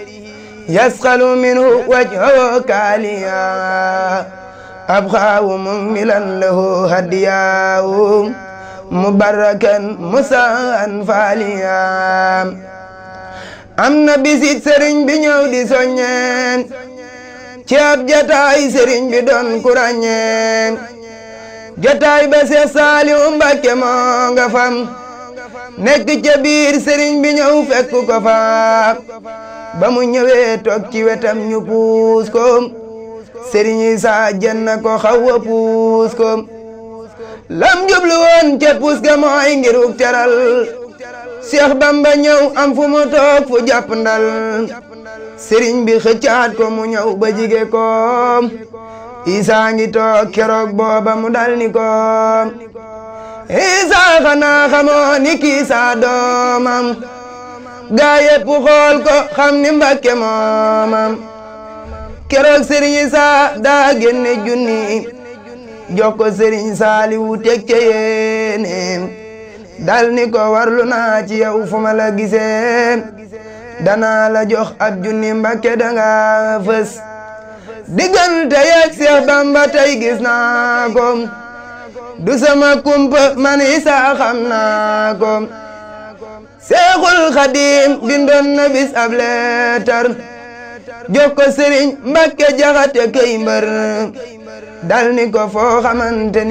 يسخل منه وجهه كاليا أبخاه مملا له هديا مبركا مساء فاليا am na bisit sëriñ bi ñëw di soññeen ci ab jataay sëriñ bi doon ku ràññeen jataay ba Seex Saaliw Mbàkke moo nga fam nekk ca biir sëriñ bi ñëw fekk ko fa ba mu ñëwee toog ci wetam ñu puus ko sëriñ Isaa jën ko xaw a puus ko lam jublu woon ca puus ga mooy ngir uk teral Seex Bamba ñëw am fu mu toog fu jàpp ndal sëriñ bi xëccaat ko mu ñëw ba jige ko Isaa ngi toog keroog booba mu dal ni ko Isaa xanaa xamoo ni kii saa doomam gaa yépp xool ko xam ni Mbàkke moomam keroog sëriñ Isaa daa génne junni jox ko sëriñ Saaliwu teg ca yéeneem dal ni ko warlu naa ci yow fu ma la gisee danaa la jox ab junni Mbàkke danga fës diggante yeeg Seex Bamba tey gis naa ko du sama kumpa man Isaa xam naa ko Seexul Xadiim bindoon na bis ab leetar jox ko Sëriñ Mbàkke Jaxate kay mbër dal ni ko foo xamante